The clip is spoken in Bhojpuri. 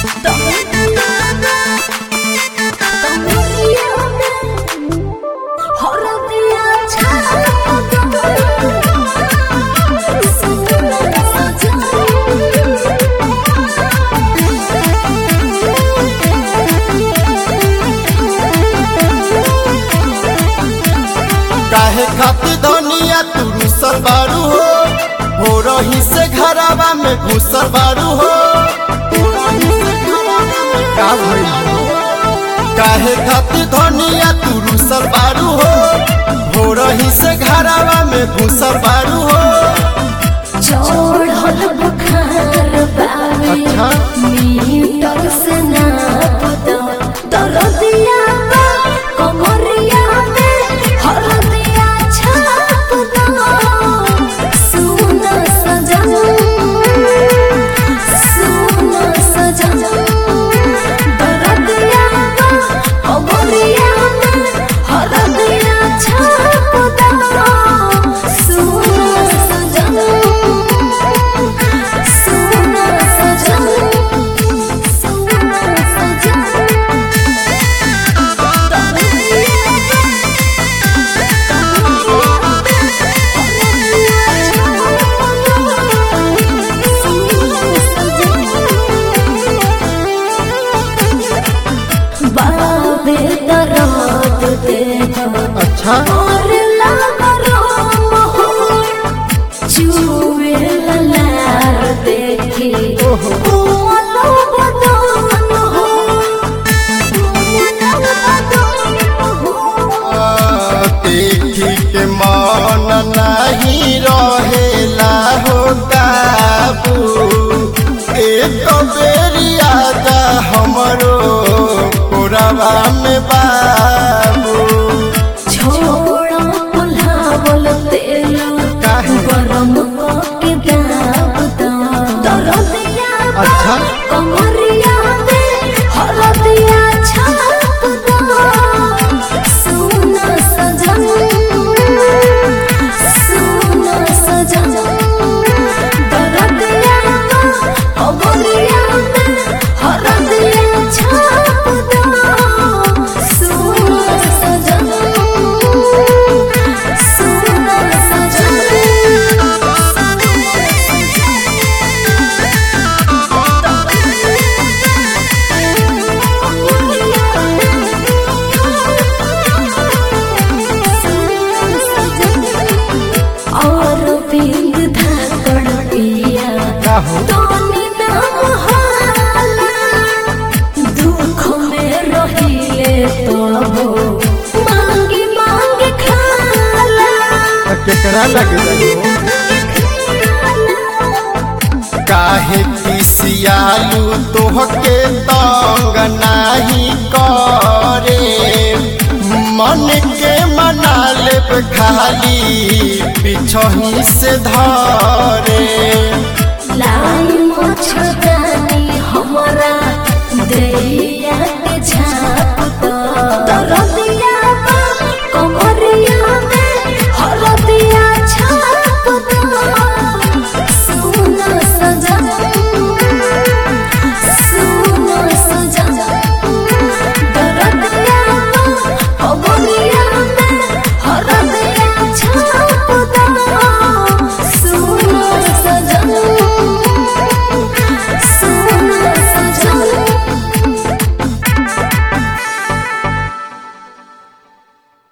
काहे खातिर धनिया तू रुसल बारू हो हो रही से घरावा में घुसल बारू हो का भइल हो? काहे खातिर धनिया तू रुसल बारू हो हो रही से घरावा में घुसल बारू हो चढ़ल बुखार बावे अच्छा। मीटर से नाप दो दरदिया बा कमरिया में हरदिया छाप दो सुन सजन सुन सजन दरदिया बा कमरिया में हरदिया छाप दो सुन सजन सुन सजन सुन सजन बाबे दरात दे अच्छा और लागरो मोहर चुवे ललार देखी ओहो। ओलो बदन हो ओलो बदन हो देखी के मन नहीं रहेला हो काबू एक बेरी आजा हमरो कोरबा में बाबू छोड़ा पुलावल तेल काहे? गरम के दाब दो दरदिया बा, अच्छा। कमरिया में हरदिया छाप दो सुन सजन सुन सजन दरदिया बा, कमरिया में हरदिया छाप दो सुन सजन सुन और बिंद धाकड़ पिया का हो तोनी नाम हाला दुख में रहिले तो हो मांगी मांगी खाला केकरा लगे काहे किसियालू तोहके तंग नाही करे मन के मना लेब खाली पिछही से धरे लाई मछदानी हमरा दे